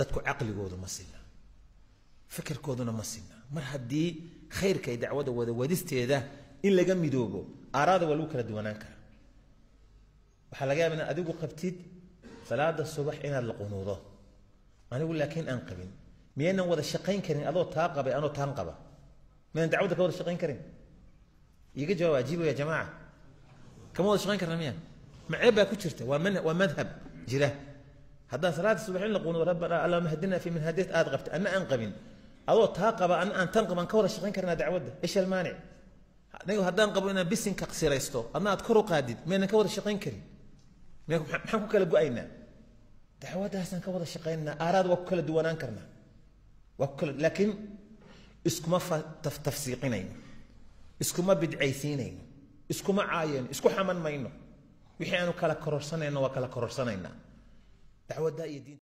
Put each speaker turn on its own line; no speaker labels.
dadku caqligoodu ma sina fikirkooduna ma sina mar haddii khayrka ay dacwada wada wadisteeda in laga midoobo aaraada waa lagu kala duwanaan karaa waxaa laga yaaba inaad adigu qabtid salaada subax inaad la qunuudo anigu laakiin aan qabin miyaynan wada shaqayn karin adoo taa qabay anoo taan qaba miyaynan dacwadda ka wada shaqayn karin iga jawaab ajiibo ya jamaaca kama wada shaqayn karna miya macee baa ku jirta waa man waa madhab jira haddaan salaada subax in la qunuudo rabbana allahuma hadina fi min hadayt aad qabta anna aan qabin adoo taa qaba anna aan tan qaban ka wada shaqayn karnaa dacwadda ish almaanic anigu haddaan qabo inaan bisinka siraysto adna aad kor u qaadid miyaynan ka wada shaqayn karin maxaan ku kala go-aynaa dacwadaasaan ka wada shaqaynaa aaraad waa ku kala duwanaan karnaa waa ku kala laakiin iskuma tafsiiqinayno iskuma bidcaysiinayno iskuma caayayno isku xaman mayno wixii aanu kala kororsanayno waa kala kororsanaynaa dacwadda iyo diinta